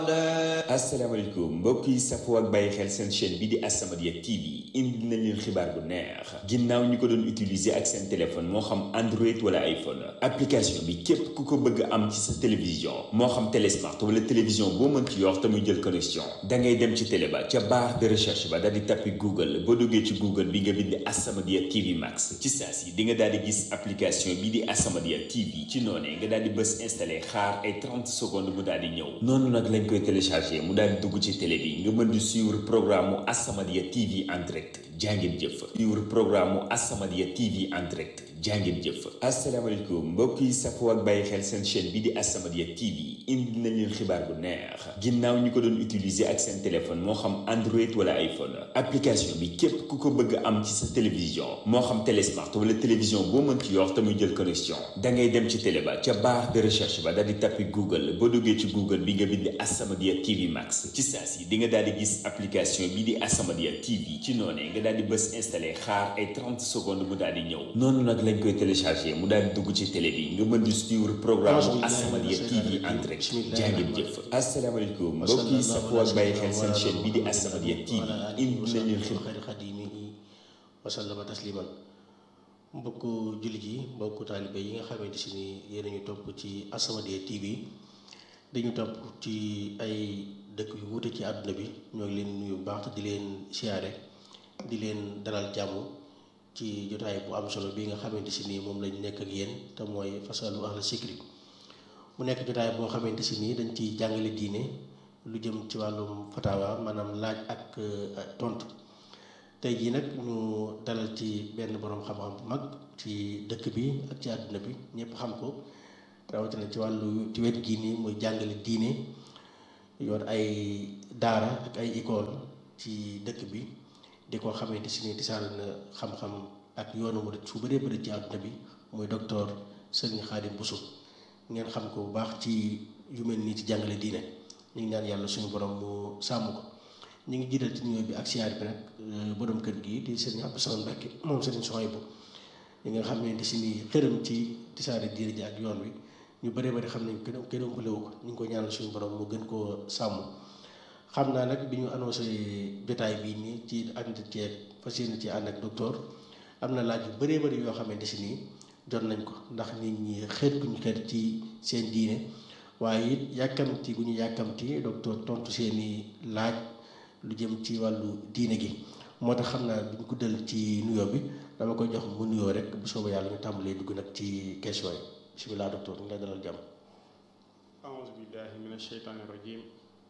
asalaamaaleykum mbokk yi safoo ak bàyyi xel seen chaîne bi di As-Samadiyya TV indi nañ leen xibaar bu neex ginnaaw ñi ko doon utiliser ak seen téléphone moo xam Android wala iPhone application bi képp ku ko bëgg am ci sa télévision moo xam télésmart wala télévision boo mën ci yor te muy jël connexion da ngay dem ci télé ba ca barre de recherche ba daal di tappi Google boo duggee ci Google bi nga bind As-Samadiyya TV Max ci saa si di nga daal di gis application bi di As-Samadiyya TV ci noonee nga daal di bës installé xaar ay 30 secondes mu daal di ñëw noonu nag lañ koy téléchargé mu daal di dugg ci télé bi nga mën di suivre programme mu As-Samadiyya TV en direct jàngeen jëf suivre programme mu As-Samadiyya TV en direct jàngeen jëf asalaamaaleykum mbokk yi safoo ak bàyyi xel seen chaîne bi di As-Samadiyya TV indi nañ leen xibaar bu neex ginnaaw ñi ko doon utiliser ak seen téléphone moo xam Android wala iPhone application bi képp ku ko bëgg am ci sa télévision moo xam télésmart wala télévision boo mën ci yor te muy jël connexion da ngay dem ci télé ba ca barre de recherche ba daal di tappi Google boo duggee ci Google bi nga bind As-Samadiyya TV Max ci saa si di nga daal di gis application bi di As-Samadiyya TV ci noonee nga daal di bës installé xaar ay 30 secondes mu daal di ñëw noonu nag lañ koy téléchargé mu daal di dugg ci télé bi nga mën di suivre programme mu As-Samadiyya TV en direct jàngeen jëf asalaamaaleykum mbokk yi safoo ak bàyyi xel seen chaîne bi di As-Samadiyya TV indi nañ leen xibaar xadimihi wa sallama tasliman mbokk jullit yi mbokk taalibe yi nga xamante si ni yéen ñu topp ci As-Samadiyya TV dañu topp ci ay dëkk yu wuute ci àdduna bi ñoo ngi leen nuyu bu baax di leen siyaare di leen dalal jàmm ci jotaay bu am solo bi nga xamante si nii moom lañ nekk ak yéen te mooy fasalu ahla sikri mu nekk jotaay boo xamante si nii dañ ci jàngale diine lu jëm ci wàllum fatawa maanaam laaj ak tontu tey jii nag ñu dalal ci benn boroom xam-xam bu mag ci dëkk bi ak ci àdduna bi ñëpp xam ko rawatina ci wàllu ci wet gii nii muy jàngale diine yor ay daara ak ay école ci dëkk bi di ko xamante si ni tisaal na xam-xam ak yoonu murid fu bëree bëri ci àdduna bi muy docteur Serigne Khadim Bousso ngeen xam ko bu baax ci yu mel nii ci jàngale diine ñu ngi ñaan yàlla suñu borom mu sàmm ko ñu ngi jiital ci nuyoo bi ak siyaar bi nag borom kër gi di Serigne Abdou Samane Mbacké moom Serigne Souhaïbou ñi nga xamante si ni xërëm ci tisaare diine ji ak yoon wi ñu bëree bëri xam nañ kenn kenn ëmbalewu ko ñu ngi ko ñaanal suñu borom mu gën koo sàmm xam naa nag bi ñu annoncé jotaay bii nii ci ànd ceeg fas yéene ci ànd ak docteur am na laaj yu bëree bëri yoo xamante si nii jot nañ ko ndax nit ñi xeet gu ñu xeet ci seen diine waaye it yàkkamti gu ñu yàkkamti docteur tontu seeni laaj lu jëm ci wàllu diine gi moo tax xam naa duñ guddal ci nuyoo bi dama koy jox mu nuyoo rek bu soobee yàlla ñu tàmbalee dugg nag ci question yi bismillah docteur ñu ngi lay dalal jàmm أعوذ بالله من الشيطان الرجيم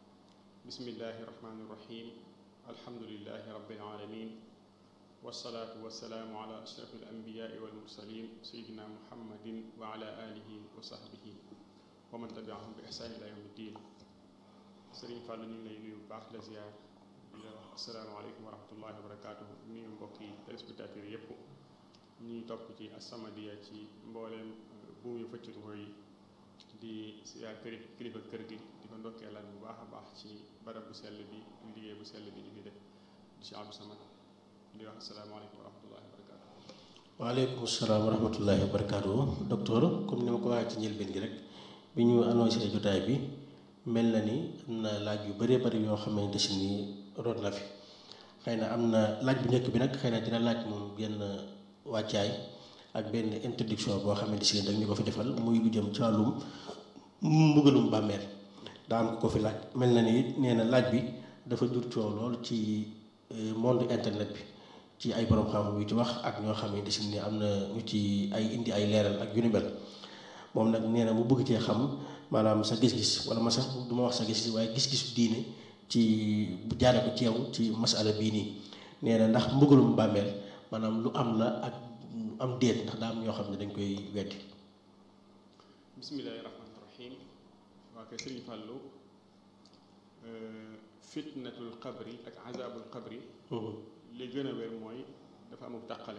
بسم الله الرحمن الرحيم الحمد لله رب العالمين والصلاة والسلام على أشرف الأنبياء والمرسلين سيدنا محمد وعلى آله وصحبه ومن تبعهم بإحسان إلى يوم الدين Sëriñ Fall ñu ngi lay nuyu bu baax la ziar di la wax asalaamaaleykum wa rahmatullahi wa barakaatu nuyu mbokki téléspectateurs yépp ñuy topp ci As-Samadiyya ci mbooleem buum yu fëccatu mooy di siyaar kër kilifa kër gi di ko ndokkeelaat bu baax a baax ci barab bu sell bi liggéey bu sell bi ñu ngi def di si Abdou Samad di wax asalaamaaleykum wa rahmatullahi wa barakaatu. waaleykum salaam wa rahmatullahi wa barakaatu docteur comme ni ma ko waxee ci njëlbeen gi rek bi ñu annoncé jotaay bi mel na ni am na laaj yu bëree bëri yoo xamante si ni root na fi xëy na am na laaj bu njëkk bi nag xëy na dina laaj moom genn wàccaay ak benn introduction boo xamante si dañ ñu ko fi defal muy lu jëm ci wàllum mbugalum bàmmeel daa am ko fi laaj mel na ni nee na laaj bi dafa jur coow lool ci monde internet bi ci ay borom xam-xam yu ci wax ak ñoo xamante si ni am na ñu ci ay indi ay leeral ak yu ni mel moom nag nee na mu bëgg cee xam maanaam sa gis-gis wala ma sax du ma wax sa gis-gis waaye gis-gisu diine ci bu jaare ko ci yow ci masala bii nii nee na ndax mbugalum bàmmeel maanaam lu am la ak am déet ndax daa am ñoo xam ne dañ koy weddi bismillahi rahmaani rahim waa kay sëriñ Fàllu fitnatul qabri ak azabul qabri li gën a wér mooy dafa amul tàqale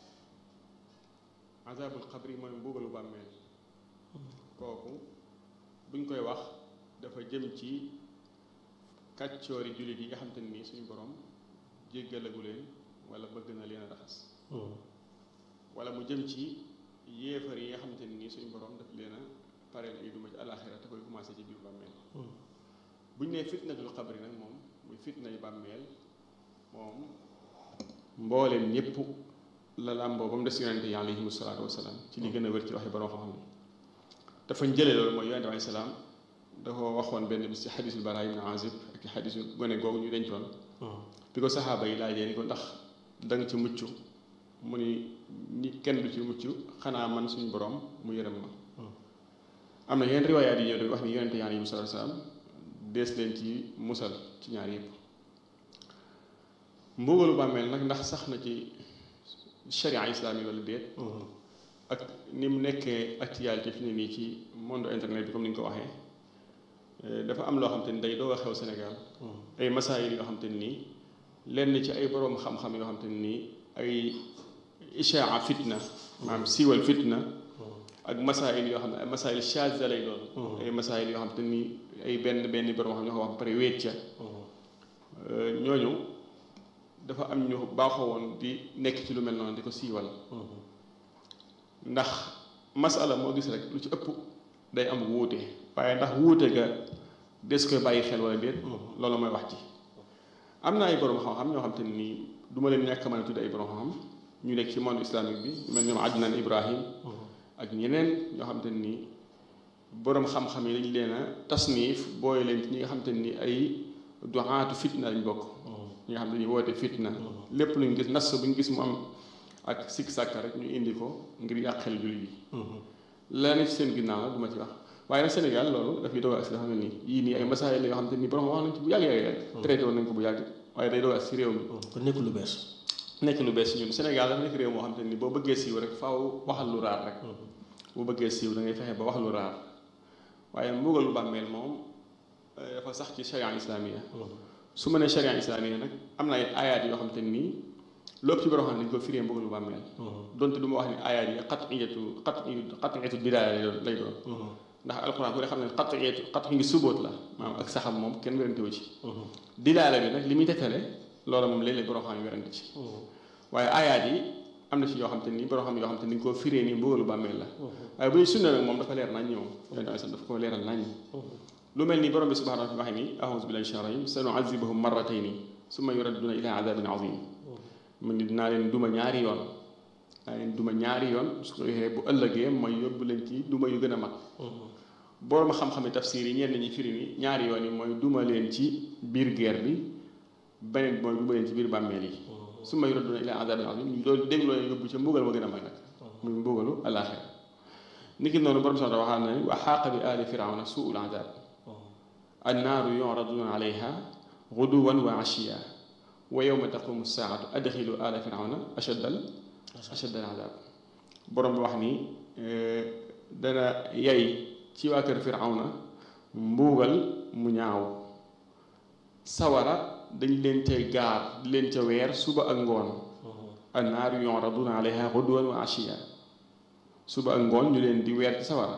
azabul qabri mooy mbugalu bàmmeel kooku buñ koy wax dafa jëm ci kàccoori jullit yi nga xam te nii suñu borom jéggalagu leen wala bëgg na leen a raxas wala mu jëm ci yéefar yi nga xamante ne nii suñu borom daf leen a pareel ay duma ci alaxira te koy commencé ci biir bàmmeel bu ñu nee fitnatul xabri nag moom muy fitna yu bàmmeel moom mbooleem ñëpp la làmboo ba mu des yonente yi alayhimu salaatu wasalaam ci li gën a wér ci waxi borom xam-xam dafa jëlee loolu mooy yonente alayhi salaam dafa waxoon benn bis ci xadisul Baraa ibn Azib ak xadisu gone googu ñu dencoon bi ko saxaaba yi laajee ni ko ndax da nga ci mucc mu ni ni kenn du ci mucc xanaa man suñu borom mu yërëm ma am na yeneen riwaayaat yi ñëw di wax ni yonente yi alayhimu salaatu wasalaam dees leen ci musal ci ñaar yëpp mbugalu bàmmeel nag ndax sax na ci sharia islam yi wala déet ak ni mu nekkee actualité fi ne nii ci monde internet bi comme ni ñu ko waxee dafa am loo xam te ni day doog a xew Sénégal ay masaayil yoo xam te nii lenn ci ay boroom xam-xam yoo xam te nii ay ishaa fitna maanaam siiwal fitna ak masaayil yoo xam ne ay masaayil shaaza lay doon ay masaayil yoo xam te nii ay benn benn boroom xam ñoo ko wax pare wéet ca ñooñu dafa am ñu baaxoo woon di nekk ci lu mel noonu di ko siiwal ndax masala moo gis rek lu ci ëpp day am wuute waaye ndax wuute ga des koy bàyyi xel wala déet loolu mooy wax ci am na ay borom xam-xam ñoo xam te ne nii du ma leen ñàkk mën a tudd ay borom xam-xam ñu nekk ci monde islamique bi mel ñoom Adnan Ibrahim ak ñeneen ñoo xam te ne nii borom xam-xam yi dañ leen a tasniif booy leen ci ñi nga xam te ne nii ay duxaatu fitna lañ bokk ñi nga xam ne dañuy woote fitna lépp luñ gis nas bu ñu gis mu am ak sikk sàkka rek ñu indi ko ngir yàqel jullit yi la ne ci seen ginnaaw la du ma ci wax waaye nag Sénégal loolu dafay doog ak si xam ne nii yii nii ay masaayil la yoo xam te ni borom wax nañ ci bu yàgg yàgg yàgg traité woon nañ ko bu yàgg waaye day doog ak si réew mi kon nekkul lu bees nekk lu bees ñun Sénégal dafa nekk réew moo xam te ni boo bëggee siiw rek faaw waxal lu raar rek boo bëggee siiw da ngay fexe ba wax lu raar waaye mbugal lu bàmmeel moom dafa sax ci charia islamia su ma nee charia islamia nag am na ay ayaat yoo xam te nii lépp ci borom xam ne dañu ko firee mbugalu bàmmeel donte du ma wax ne ayaat yi qat'iyatu qat'iyatu dilaala lay doon ndax alxuraan ku ne xam ne qat'iyatu qat'i ngi subóot la maanaam ak saxam moom kenn werante wu ci dilaala bi nag li muy tegtale loola moom léeg-léeg borom xam ne werante ci waaye ayaat yi am na ci yoo xam te ni borom xam yoo xam te ni dañu koo firee nii mbugalu bàmmeel la waaye bu ñu sunna nag moom dafa leer nañ ñoom yonent sax dafa ko leeral nañ lu mel ni borom bi subhanahu wa taala waxe ni a'uuzu billahi minash shaytaani rajiim sanu'azzibuhum marratayni summa yuradduuna ilaa azaabin aziim mu ni dinaa leen duma ñaari yoon dinaa leen duma ñaari yoon su ko waxee bu ëllëgee mooy yóbbu leen ci duma yu gën a mag borom xam-xami tafsir yi ñenn ñi firi ni ñaari yoon yi mooy duma leen ci biir guerre bi beneen bi mooy duma leen ci biir bàmmeel yi summa yuradduuna ilaa azaabin aziim ñu doon dégloo leen yóbbu ca mbugal ma gën a mag nag muy mbugalu alaaxira niki noonu borom sax waxaa na ni wa xaaqa bi aali firawna suul azaab annaaru yu'raduuna alayha guduwan wa ashiya wa yawma taqumu saatu adxilu ala firawna ashaddal ashaddal azab borom bi wax ni dana yay ci waa kër firawna mbuugal mu ñaaw sawara dañ leen cay gaar di leen ca weer suba ak ngoon annaaru yu'raduuna alayha guduwan wa ashiya suba ak ngoon ñu leen di weer ci sawara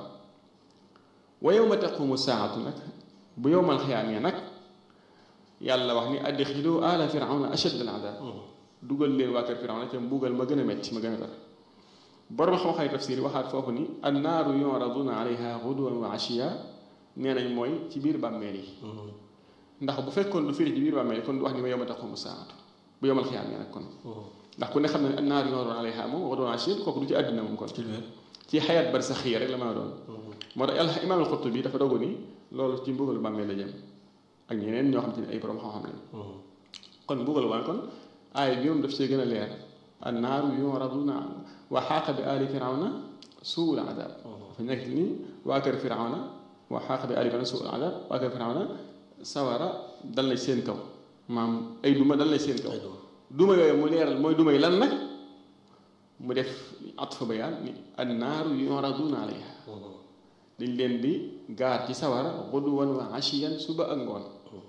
wa yawma taqumu saatu nag bu yowmal xiyaamee nag yàlla wax ni adxilu ala firawna ashad al adab dugal leen waa kër firawna ca mbugal ma gën a metti ma gën a tar borom xam-xam tafsir waxaat foofu ni annaaru yuraduna alayha guduwan wa ashiya nee nañ mooy ci biir bàmmeel yi ndax bu fekkoon lu firi ci biir bàmmeel yi kon du wax ni wa yowma taqumu saatu bu yowmal xiyaamee nag kon ndax ku ne xam ne annaaru yuraduna alayha moom guduwan wa ashiya kooku du ci àddina moom kon ci xayaat barsaxiya rek la mën a doon moo tax imaam al-Qurtubi dafa dogu ni loolu ci mbugalu bàmmeel la jëm ak ñeneen ñoo xam te ne ay borom xam-xam lañ kon mbugalu bàmmeel kon aaya bi moom daf see gën a leer annaaru yuraduna wa xaaqa bi aali firawna suul adab dafa nekk ni waa kër firawna wa xaaqa bi aali firawna suul adab waa kër firawna sawara dal na seen kaw maam ay duma dal na seen kaw duma yooyu mu leeral mooy duma yi lan nag mu def atfa bayaan ni annaaru yuraduna alayha dañ leen di gaar ci sawara xuduwan wa ashiyan suba ak ngoon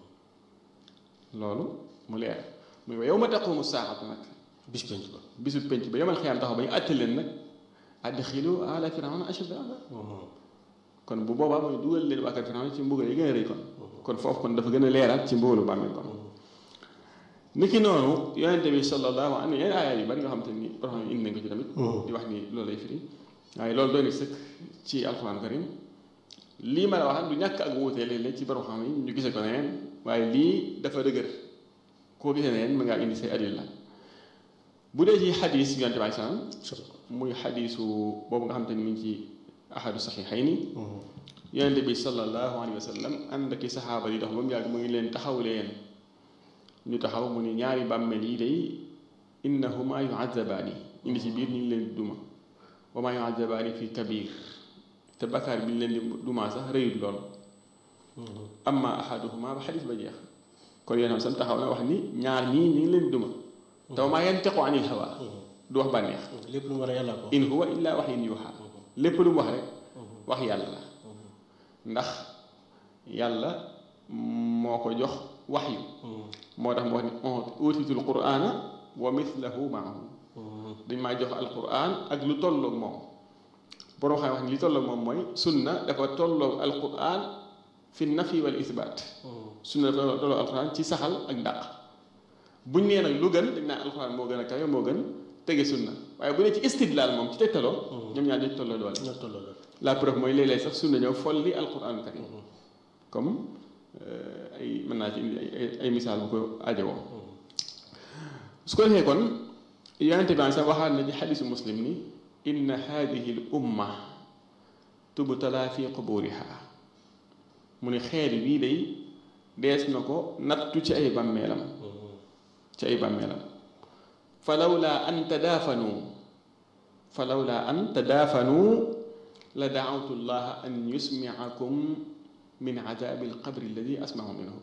loolu mu leer muy wa yow ma taqumu saaxatu nag bis penc ba bisu penc ba yomal xiyaam taxaw ba ñu àtte leen nag adxilu ala firawna ashadda azab kon bu boobaa mooy dugal leen waa kër firawna ci mbugal yi gën a rëy kon kon foofu kon dafa gën a leeral ci mbugalu bàmmeel kon niki noonu yonente bi sallallahu am na yeneen aaya yu bari yoo xam te ni borom indi nañ ko ci tamit di wax ni loolu lay firi waaye loolu doy na sëkk ci alquran karim lii ma la wax du ñàkk ak wuutee léeg-léeg ci borom xam yi ñu gisee ko neneen waaye lii dafa dëgër koo gisee neneen mën ngaa indi say adil la bu dee ci xadis yonte bi salaam muy xadisu boobu nga xam te ni mu ngi ci ahadu saxiixayni yonente bi sallallahu alayhi wa sallam ànd ak i saxaaba yi dox ba mu yàgg mu ngi leen taxaw leen ñu taxaw mu ni ñaari bàmmeel yi day innahuma yuazabaani indi ci biir ñu ngi leen di duma wa ma yuazabaani fi kabir te bakkaar bi ñu leen di duma sax rëyut lool amma ahaduhuma ba xadis ba jeex kon yéen sam taxaw na wax ni ñaar ñii ñu ngi leen di duma te wa ma yantiqu anil hawa du wax bànneex lépp lu mu war a yàlla ko in huwa illa waxyin yuuxa lépp lu mu wax rek wax yàlla la ndax yàlla moo ko jox waxyu moo tax mu wax ni utitul qur'ana wa mithlahu maahu dañ maa jox alquran ak lu tolloog moom borom xam wax ni li tolloog moom mooy sunna dafa tolloog alquran fi nafi wal isbaat sunna dafa tolloog alquran ci saxal ak dàq buñ nee nag lu gën dañ naan alquran moo gën a kawe moo gën tege sunna waaye bu dee ci istidlaal moom ci tegtaloo ñoom ñaar dañ tolloo doole ñoo tolloo la la preuve mooy léeg-léeg sax sunna ñëw folli alquran karim comme ay mën naa ci indi ay ay misaal bu ko ajowoo su ko defee kon yonente bi sax waxaat na ci xadisu muslim ni inna hadihi l umma tubtala fi quburiha mu ne xeet bii day dees na ko nattu ci ay bàmmeelam ci ay bàmmeelam falawla an tadaafanu falawla an tadaafanu la daawtu llaha an yusmiakum min adabi alqabri alladi asmahu minhu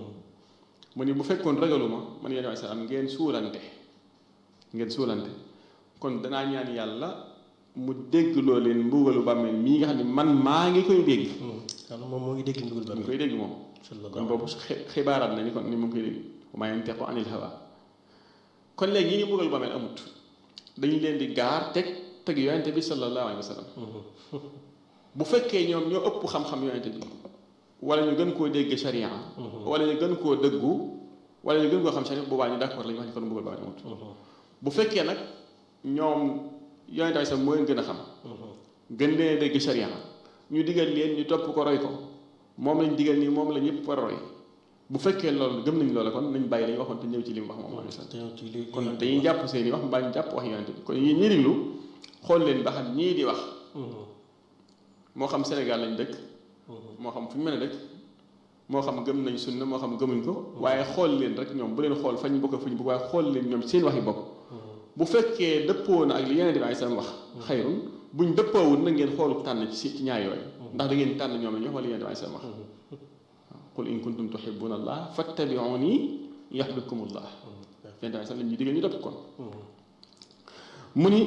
mu ni bu fekkoon ragaluma man yéen salaam ngeen suulante ngeen suulante kon danaa ñaan yàlla mu dégg loo leen mbugalu bàmmeel mii nga xam ne man maa ngi koy dégg xam moom moo ngi dégg ndugal ba mu ngi koy dégg moom kon boobu xibaaraat na ni kon ni mu ngi koy dégg wa maa yantiqu anil hawa kon léegi ñi ngi mbugalu bàmmeel amut dañu leen di gaar teg teg yonente bi sallallahu alayhi wa sallam bu fekkee ñoom ñoo ëpp xam-xam yonente bi wala ñu gën koo dégg sharia wala ñu gën koo dëggu wala ñu gën koo xam sharia boobaa ñu d'accord la ñu wax ni kon mbugal bàmmeel amut bu fekkee nag ñoom yonente bi sax moo leen gën a xam gën leen dégg sharia ñu digal leen ñu topp ko roy ko moom lañ digal nii moom la ñëpp war a roy bu fekkee loolu gëm nañ loola kon nañ bàyyi lañu waxoon te ñëw ci li mu wax moom alayhi salaam kon dañuy jàpp seen i wax mbaa ñu jàpp wax yonente bi kon yéen ñi diglu xool leen ba xam ñii di wax moo xam Sénégal lañ dëkk moo xam fu ñu mën a dëkk moo xam gëm nañ sunna moo xam gëmuñ ko waaye xool leen rek ñoom bu leen xool fañ bokk fuñ bokk waaye xool leen ñoom seen waxi bopp bu fekkee dëppoo na ak li yeneen di ay seen wax xayrun buñ dëppoowul na ngeen xoolu tànn ci ci ñaar yooyu ndax da ngeen tànn ñoom la ñu wax wala yeneen di ay seen wax qul in kuntum tuhibbuna allah fattabi'uni yuhbibkumullah yeneen di ay seen la ñuy digal ñu dëpp kon mu ni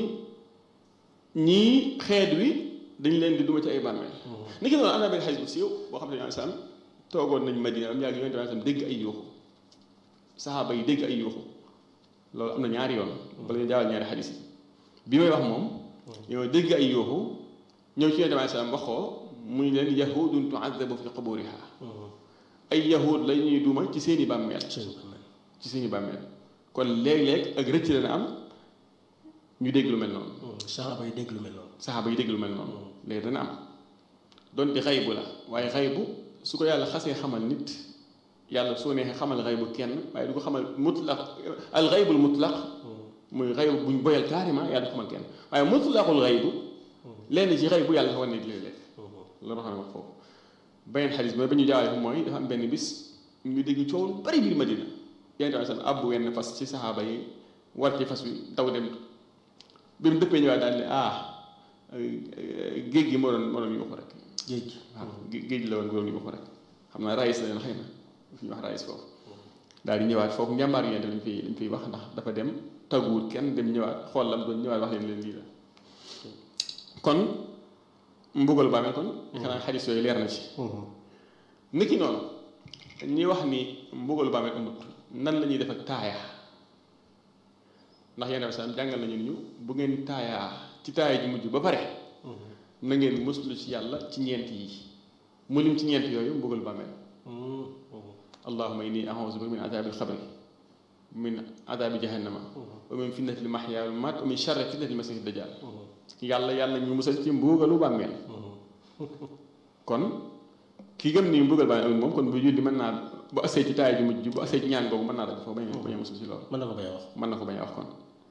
ñii xeet wi dañ leen di duma ci ay bàmmeel ni ki noonu am na benn xadis bu siiw boo xam ne yoo xam toogoon nañ Madina am yàgg yonent bi dégg ay yuuxu saxaaba yi dégg ay yuuxu loolu am na ñaari yoon bala ñu jaawal ñaari xadis yi bi may wax moom yow dégg ay yuuxu ñëw ci yonent bi salaam wax ko muy leen yahudun tuazabu fi quburiha ay yahud la ñuy duma ci seeni bàmmeel ci seeni bàmmeel kon léeg-léeg ak rëcc la na am ñu dégg lu mel noonu saxaaba yi dégg lu mel noonu saxaaba yi dégg lu mel noonu léegi dana am donte xaybu la waaye xaybu su ko yàlla xasee xamal nit yàlla soo neexee xamal xaybu kenn waaye du ko xamal mutlaq al xaybul mutlaq muy xaybu buñ boyal carrément yàlla du ko xamal kenn waaye mutlaqul xaybu lenn ci xaybu yàlla dafa war nekk léeg-léeg loolu xam ne wax foofu beneen xadis ba ba ñu jaawale ko mooy dafa am benn bis ñu dégg coow lu bari biir Madina yonent bi sallam abbu wenn fas ci saxaaba yi war ci fas wi daw dem bi mu dëppee ñëwaat daal ne ah géej gi moo doon moo doon yuuxu rek géej waaw géej la woon moo doon yuuxu rek xam naa raïs la leen xëy na fi ñu wax raïs foofu daal di ñëwaat foofu njàmbaar yonent lañ fiy lañ fiy wax ndax dafa dem tagguwut kenn dem ñëwaat xool lam doon ñëwaat wax leen leen lii la kon mbugal bàmmeel kon xanaa xadis yooyu leer na ci niki noonu ñi wax ni mbugalu bàmmeel amut nan la ñuy def ak taaya ndax yenn saa jàngal nañu ñu bu ngeen taayaa ci taaya ji mujj ba pare na ngeen muslu ci yàlla ci ñeent yi mu lim ci ñeent yooyu mbugalu bàmmeel allahuma inni a'uuzu bika min adaabi alxabri min adaabi jahannama wa min fitnati almahya wal mamat wa min sharri fitnati almasiih dajjal yàlla yàlla ñu musal ci mbugalu bàmmeel kon ki gëm ni mbugal bàmmeel amul moom kon bu julli mën naa bu asee ci taay ju mujj bu asee ci ñaan googu mën naa dagg foofu bañ a bañ a musul si loolu mën na ko bay wax mën na ko bañ a wax kon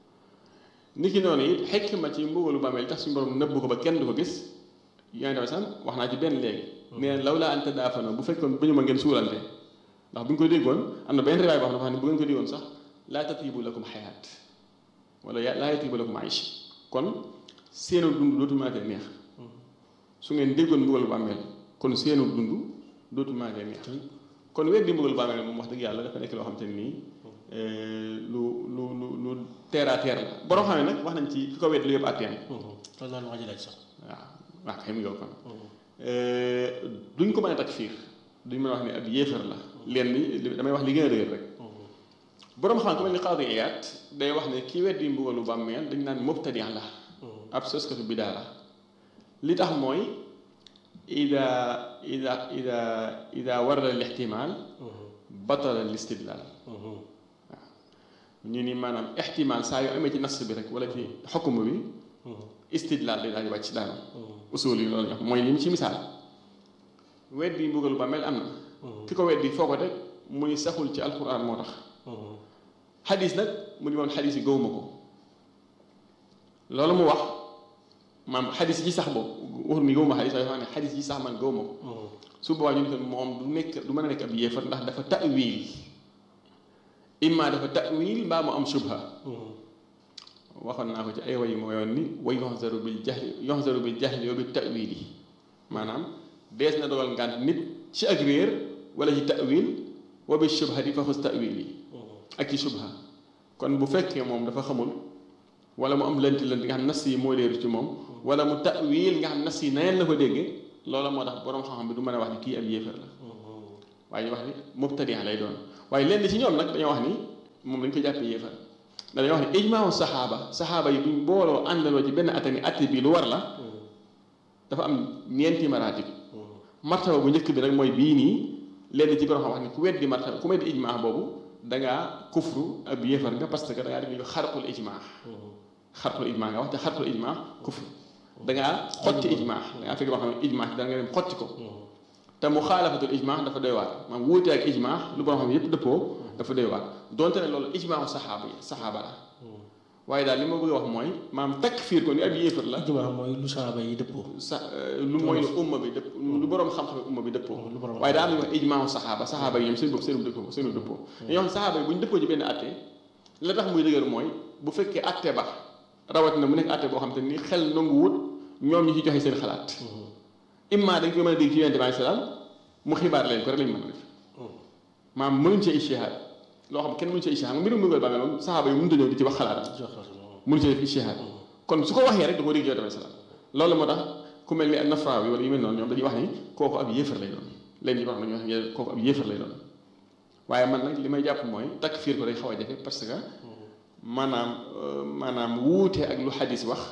ni ki noonu it xekma ci mbugalu bàmmeel tax suñu borom nëbb ko ba kenn du ko gis yaa ngi sax wax naa ci benn léegi nee law laa anta daafana bu fekkoon bu ñu ma ngeen suulante ndax bu ñu ko déggoon am na benn riwaay boo xam ne bu ngeen ko déggoon sax laa tatibu lakum xayaat wala laa yatibu lakum aish kon seenu dund dootu maatee neex su ngeen déggoon mbugalu bàmmeel kon seenu dund dootu maatee neex kon weddi mbugalu bàmmeel moom wax dëgg yàlla dafa nekk loo xam te ne nii lu lu lu lu terre à terre la borom xam ne nag wax nañ ci ki ko weddi lu yëpp atteem loolu noonu wax ji laaj sax waaw waaw kay mu yow kon duñ ko mën a takfiir duñ mën a wax ne ab yéefar la leen li damay wax li gën a dëgër rek borom xam ko mel ni Qaadi Iyaad day wax ne ki weddi mbugalu bàmmeel dañ naan mubtadi la ab soskatu bidaa la li tax mooy ida ida ida ida warada al ixtimaal batala al istidlaal waaw ñu ni maanaam ixtimaal saa yoo amee ci nas bi rek wala ci xukm bi istidlaal day daal di wàcc daanu usul yi loolu ñu wax mooy li mu ci misaal weddi mbugalu bàmmeel am na ki ko weddi foo ko teg mu ni saxul ci alquran moo tax xadis nag mu ni moom xadis yi gëwuma ko loolu mu wax maam xadis yi sax boobu waxul ni gëwuma xadis waaye wax ne xadis yi sax man gëwuma ko su boobaa ñu ne kon moom du nekk du mën a nekk ab yéefar ndax dafa ta'wil imma dafa ta'wil mbaa mu am shubha waxoon naa ko ci ay way moo yoon ni wa yoxzaru bil jahli yoxzaru bil jahli wa bi ta'wili maanaam dees na dogal ngànt nit ci ak réer wala ci ta'wil wa bi shubhati fa xus ta'wili ak ci shubha kon bu fekkee moom dafa xamul wala mu am lënt lënt nga xam nas yi moo leeru ci moom wala mu ta'wil nga xam nas yi naneen la ko déggee loola moo tax boroom xam-xam bi du mën a wax ni kii ab yéefar la waaye ñu wax ni mubtadi lay doon waaye lenn ci ñoom nag dañoo wax ni moom dañ ko jàppee yéefar dañoo wax ni ijmaawu saxaaba saxaaba yi buñ booloo àndaloo ci benn atte ni atte bi lu war la dafa am ñeenti maratib martaba bu njëkk bi rek mooy bii nii lenn ci borom xam wax ni ku weddi martaba ku weddi ijmaa boobu da ngaa kufru ab yéefar nga parce que da ngaa def ñu xarqul ijmaa xarqul ijmaa nga wax te xarqul ijmaa kufru da ngaa xotti ijmaa da ngaa fekk loo xam ne ijmaa da nga dem xotti ko te mu xaalafatul ijmaa dafa doy waar maanaam wuute ak ijmaa lu borom xam yépp dëppoo dafa doy waar donte ne loolu ijmaa saxaaba yi saxaaba la waaye daal li ma bëgg a wax mooy maam takfiir ko ni ab yéefar la ijmaa mooy lu saxaaba yi dëppoo sa lu mooy lu umma bi dëpp lu borom xam-xam umma bi dëppoo waaye daa am lu wax ijmaa saxaaba saxaaba yi ñoom seen bopp seen dëppoo seen dëppoo dañoo xam saxaaba yi bu ñu dëppoo ci benn atte la tax muy dëgër mooy bu fekkee atte ba rawatina mu nekk atte boo xam te ni xel nangu wut ñoom ñi ci joxe seen xalaat imma dañ koy mën a dégg ci yonente bi salaam mu xibaar leen ko rek lañ mën a def maam mënuñ ci ijtihaad loo xam kenn mënuñ ci ijtihaad mbirum mbugal bàmmeel moom saxaaba yi mënuta ñëw di ci wax xalaatam mënu ci def ijtihaad kon su ko waxee rek da koo dégg yonente bi salaam loolu moo tax ku mel ni ak nafraawi wala yu mel noonu ñoom dañuy wax ni kooku ab yéefar lay doon leen ñi wax nañu wax ne kooku ab yéefar lay doon waaye man nag li may jàpp mooy takfiir ko day xaw a jafe parce que maanaam maanaam wuute ak lu xadis wax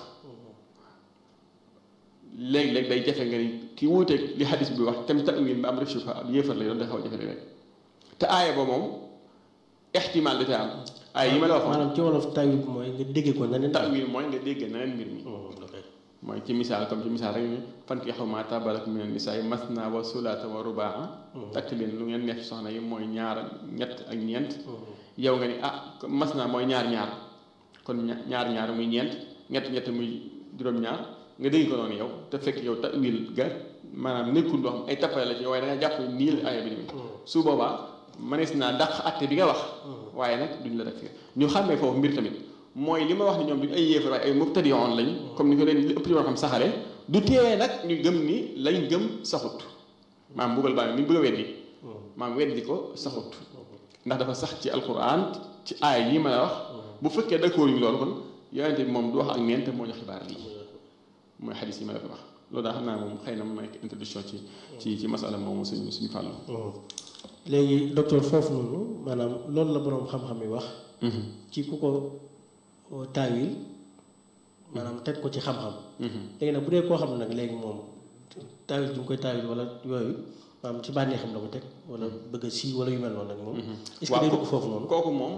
léeg-léeg day jafe nga ni ki wuuteeg li xadis bi wax tam ta'wil ba am rek sufa ab yéefar lay doon day xaw a jafe rek te aaya ba moom ixtimaal da te am aaya yi ma la waxoon maanaam ci wolof tawil mooy nga déggee ko neneen ta'wil mooy nga dégg neneen mbir mi mooy ci misaal comme ci misaal rek ni fankihu maa taaba lakum mina nisaa'i masnaa wa sulaasa wa rubaa takk leen lu ngeen neex ci soxna yi mooy ñaar ñett ak ñeent yow nga ni ah masnaa mooy ñaar ñaar kon ñaar ñaar muy ñeent ñett ñett muy juróom-ñaar nga dégg ko noonu yow te fekk yow ta'wil ga maanaam nekkul loo xam ay tappale la ci waaye da nga jàpp nii la aaya bi ni su boobaa mënees naa dàq atte bi nga wax waaye nag duñ la takfir ñu xàmmee foofu mbir tamit mooy li ma wax ni ñoom duñ ay yéefar waaye ay mubtadi'oon lañ comme ni ko leen li ëpp ci xam saxale du teewee nag ñu gëm ni lañ gëm saxut maam mbugal baa ni bëgg a weddi maam weddi ko saxut ndax dafa sax ci alquran ci aay yi ma la wax bu fekkee d'accord ñu loolu kon yonente bi moom du wax ak neen te moo ñu xibaar lii mooy xadis yi ma la ko wax loolu daa xam naa moom xëy na mu nekk introduction ci ci ci masala moomu suñu suñu fàllu léegi docteur foofu noonu maanaam loolu la boroom xam-xam yi wax ci ku ko taawil maanaam teg ko ci xam-xam léegi nag bu dee koo xam ne nag léegi moom taawil bi mu koy taawil wala yooyu maanaam ci bànnee xam la ko teg wala bëgg a sii wala yu mel noonu nag moom est-ce que day dugg foofu noonu kooku moom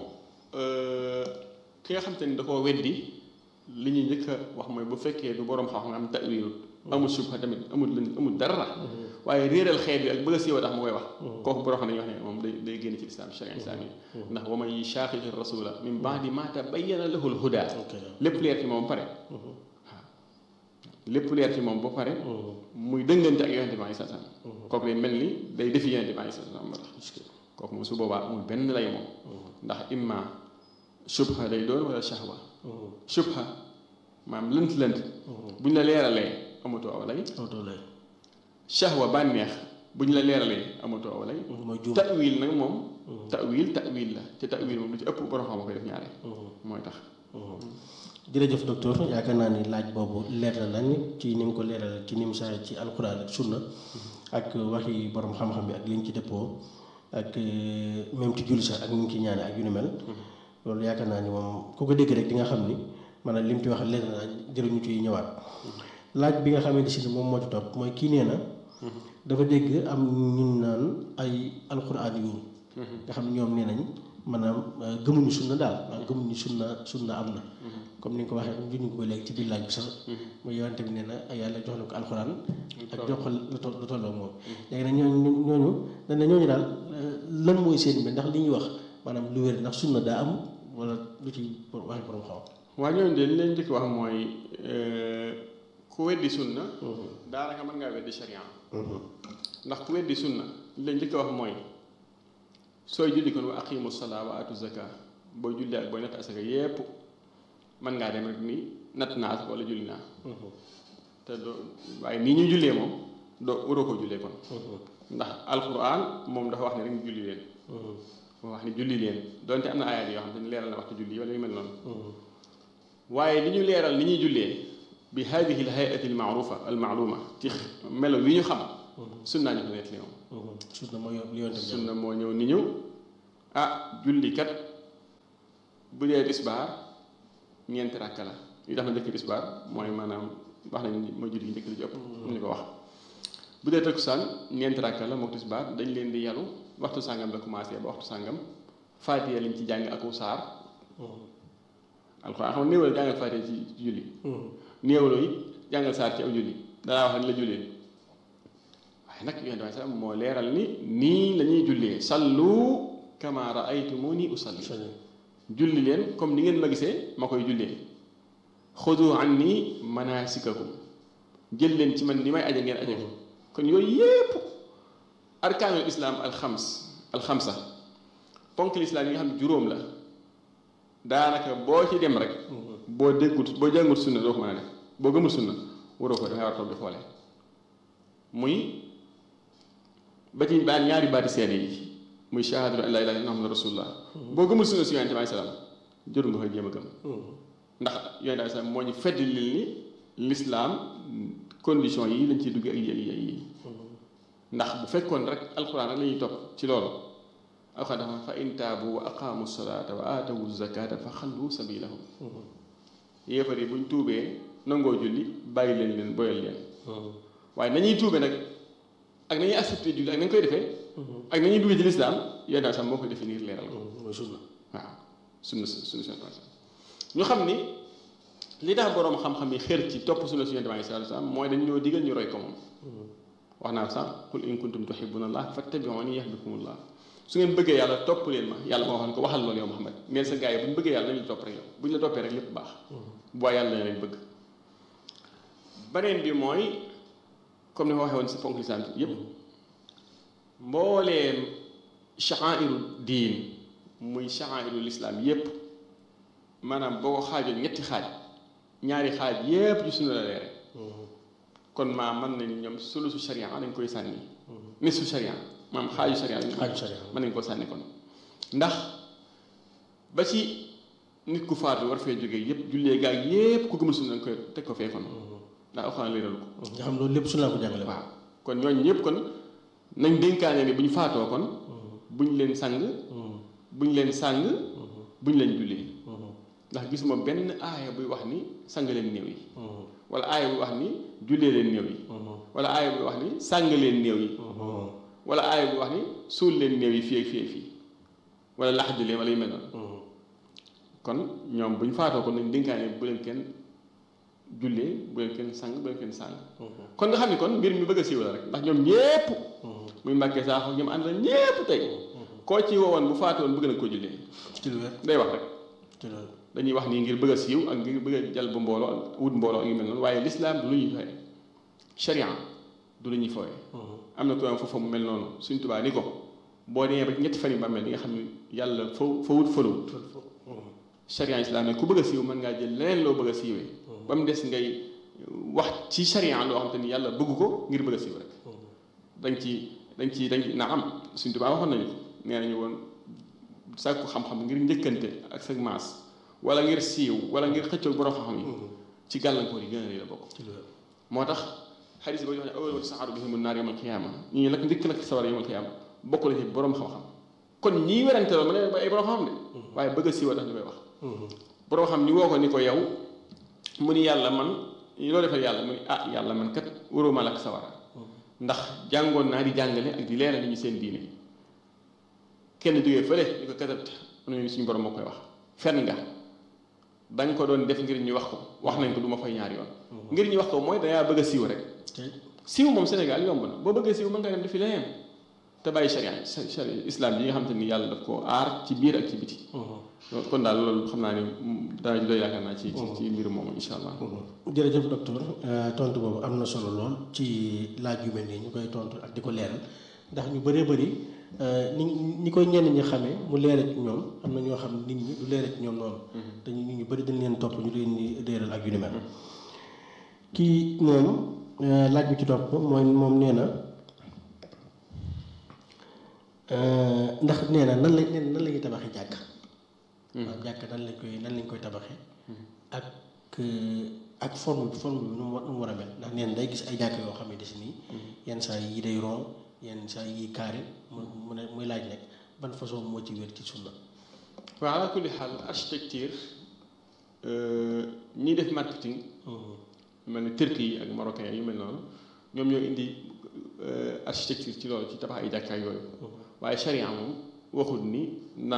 ki nga xam te ni da koo weddi li ñuy njëkk a wax mooy bu fekkee du boroom xam-xam nga am ta'wilut amul subha tamit amul lën amul dara waaye réeral xeet bi ak bëgg a siiwa tax mu koy wax kooku boo xam ne dañuy wax ne moom day day génn ci islam sharia islam yi ndax wa man yushaqiqi rasula min ba'di ma tabayyana lahu al-huda lépp leer ci moom pare waaw lépp leer ci moom ba pare muy dëngante ak yonente bi sallallahu alayhi wasallam kooku day mel ni day defi yonente bi sallallahu alayhi wasallam moo tax kooku moom su boobaa amul benn lay moom ndax imma subha day doon wala shahwa subha maam lënt lënt bu ñu la leeralee amatoo aw lay shahwa bànneex bu ñu la leeralee amatoo aw lay ta'wil nag moom ta'wil ta'wil la te ta'wil moom lu ci ëpp borom xam koy def ñaare mooy tax jërëjëf docteur yaakaar naa ni laaj boobu leer na nañ ci ni mu ko leeral ci ni mu saa ci alxuraan ak sunna ak waxi borom xam-xam bi ak li ñu ci dëppoo ak même ci julli sax ak ni ñu ci ñaane ak yu ni mel loolu yaakaar naa ni moom ku ko dégg rek di nga xam ni maanaam li mu ci wax leer na jëruñu ci ñëwaat laaj bi nga xamante si ni moom moo ci topp mooy kii nee na dafa dégg am ñun naan ay alxuraan yu nga xam ne ñoom nee nañ maanaam gëmuñu sunna daal waaw gëmuñu sunna sunna am na comme ni nga ko waxee juñu ko ba léegi ci biir laaj bi sax mooy yonente bi nee na yàlla jox na ko alxuraan ak jox ko lu tolloo moom léegi nag ñooñu ñooñu dañ ne ñooñu daal lan mooy seen bi ndax li ñuy wax maanaam lu wér ndax sunna daa am wala lu ci waxi borom xaw waa ñooñu de li leen njëkk wax mooy ku weddi sunna daanaka mën ngaa weddi sharia ndax ku weddi sunna li leen njëkk wax mooy sooy julli kon wa aqimu salaa wa atu zaka booy julli ak booy natt asaka yépp mën ngaa dem rek ni natt naa asaka wala julli naa te doo waaye nii ñuy jullee moom doo waroo ko jullee kon ndax alquran moom dafa wax ne rek ñu julli leen dafa wax ni julli leen donte am na ayaat yoo xam ne leeral na waxtu julli wala yu mel noonu waaye li ñu leeral ni ñuy jullee bi hadihi al hayati al maarufa al maaluma ci melo wi ñu xam sunnaa ñu ko nettali moom sunna moo li yonte bi sunna moo ñëw ni ñëw ah julli kat bu dee tisbaar ñeenti rakk la li tax na njëkk tisbaar mooy maanaam wax nañ mooy julli gi njëkk li ci ëpp mu ñu ko wax bu dee takkusaan ñeenti rakk la mook tisbaar dañ leen di yalu waxtu sàngam la commencé ba waxtu sàngam faatiya liñ ci jàng aku saar alxuraan xam néewal jàngal faatiya ci julli néewaloo it jàngal saar ci aw julli danaa wax ne la jullee waaye nag yonent bi sax moo leeral ni nii la ñuy jullee sallu kama raaytumuni usalli julli leen comme ni ngeen ma gisee ma koy jullee xudu anni manasikakum jël leen ci man ni may aje ngeen aje ko kon yooyu yépp arkaanul islaam alxams alxamsa ponk lislaam yi nga xam ne juróom la daanaka boo ci dem rek boo déggut boo jàngut sunna doo ko mën a def boo gëmul sunna waroo ko da nga war a toog di xoole muy ba ci baan ñaari baati seede yi muy shahadatu an laa ilaaha illallaah muhammadu rasulullah boo gëmul sunna si yonente bi salaam jëru nga koy jéem a gëm ndax yonente bi salaam moo ñu fedd li ni lislaam condition yi lañ ciy dugg ak yi yi ndax bu fekkoon rek alxuraan rek la ñuy topp ci loolu alxuraan dafa fa in taabu wa aqaamu salaata wa aatawu zakata fa xallu sabilahum yéefar yi buñ tuubee nangoo julli bàyyi leen leen boyal leen waaye nañuy tuube nag ak nañuy accepté julli ak nañ koy defee ak nañuy duggee ci lislaam yonent bi sax moo ko définir leeral ko mooy sunna waaw sunna sunna sunna ñu xam ni li tax boroom xam-xam yi xër ci topp sunna si yonent bi sallallahu alayhi wasallam mooy dañ ñoo digal ñu roy ko moom wax naa sax qul in kuntum tuhibbuna allah fattabi'uni yahbibkumullah su ngeen bëggee yàlla topp leen ma yàlla moo xam ne ko waxal loolu yow Muhammad neen sa gars yi bu ñu bëggee yàlla nañu la topp rek yow bu ñu la toppee rek lépp baax bu yàlla na leen bëgg beneen bi mooy comme ni ma waxee woon si ponk lislaam yépp mbooleem sha'airu diin muy sha'airu lislaam yépp maanaam boo ko xaajoon ñetti xaaj ñaari xaaj yépp ci sunna la leere kon maa mën nañu ñoom sulusu sharia dañ koy sànni nisfu sharia maam xaaju sharia xaaju sharia mën nañ koo sànni kon ndax ba ci nit ku faatu war fee jógee yépp jullee gaag yépp ku gëmul sunna dañ koy teg ko fee kon ndax alxuraan leeral ko nga xam loolu lépp sunna ko jàngale waaw kon ñooñu ñëpp kon nañ dénkaane ni bu ñu faatoo kon buñ leen sang buñ leen sàng buñ leen jullee ndax gisuma benn aaya buy wax ni sang leen néew yi wala aaya buy wax ni jullee leen néew yi wala aaya buy wax ni sàng leen néew yi wala aaya buy wax ni suul leen néew yi fii ak fii ak fii wala laxdu leen wala yu mel noonu kon ñoom bu ñu faatoo kon nañ dénkaane bu leen kenn jullee bu leen kenn sang bu leen kenn sang kon nga xam ne kon mbir mi bëgg a siiw la rek ndax ñoom ñépp muy Mbàkke Saaxo ñoom ànd la ñépp tey koo ci woowoon bu faatu woon bëgg na ko jullee ci lu wér day wax rek ci lu wér dañuy wax nii ngir bëgg a siiw ak ngir bëgg a jal bu mbooloo ak wut mbooloo ak yu mel noonu waaye lislaam du lu ñuy fooye sharia du lu ñuy fooye am na ko am foofu mu mel noonu suñ tubaa ni ko boo demee ba ñetti fan yi ba mel li nga xam ne yàlla fa fa wut falawut sharia islam ne ku bëgg a siiw mën ngaa jël leneen loo bëgg a siiwee ba mu des ngay wax ci sharia loo xam te ni yàlla bëgg ko ngir bëgg a siiw rek dañ ci dañ ci dañ na am suñ tubaa waxoon nañu ko nee nañu woon sàkku xam-xam ngir njëkkante ak sa maas wala ngir siiw wala ngir xëccoo borom xam-xam yi ci gàllankoor yi gën a rëy la bokk ci lu wér moo tax xadis ba jox ne awal wati saxaaru bihim naar yawmal qiyaama ñi ñu nag ndikk nag sawar yawmal qiyaama bokk la ci borom xam-xam kon ñii werante loolu ma ne ba ay borom xam-xam de waaye bëgg a siiwa tax ñu koy wax borom xam ñu woo ko ni ko yow mu ni yàlla man loo defal yàlla mu ni ah yàlla man kat waroo ma lakk sawara ndax jàngoon naa di jàngale ak di leeral ñu seen diine kenn jógee fële ñu ko katabta mu ne suñu borom moo koy wax fen nga da nga ko doon def ngir ñu wax ko wax nañ ko du ma fay ñaari yoon ngir ñu wax ko mooy dangaa bëgg a siiw rek siiw moom Sénégal yomb na boo bëggee siiw mën nga dem defi leneen te bàyyi sharia sharia islam yi nga xam te ni yàlla daf koo aar ci biir ak ci biti kon daal loolu xam naa ni dana ji doy yaakaar naa ci ci ci mbir moomu insha allah jërëjëf docteur tontu boobu am na solo lool ci laaj yu mel nii ñu koy tontu ak di ko leeral ndax ñu bëree bëri ni ñi koy ñenn ñi xamee mu leere ci ñoom am na ñoo xam nit ñi du leere ci ñoom noonu dañu nit ñu bëri dañ leen topp ñu leen di leeral ak yu ni mel kii moom laaj bi ci topp mooy moom nee na ndax nee na nan la nee na nan la ñuy tabaxee jàkk waaw jàkk nan lañ koy nan lañ koy tabaxee ak ak forme bi forme bi nu mu war nu mu war a mel ndax nee na day gis ay jàkk yoo xam ne si nii yenn saa yi day rond yenn saa yi carré mu mu ne muy laaj nag ban façon moo ci wér ci sunna waaw ala kulli xaal architecture ñiy def marketing mel ni turki yi ak marocain yu mel noonu ñoom ñoo indi architecture ci loolu ci tabax ay jàkkaay yooyu waaye charia moom waxul ni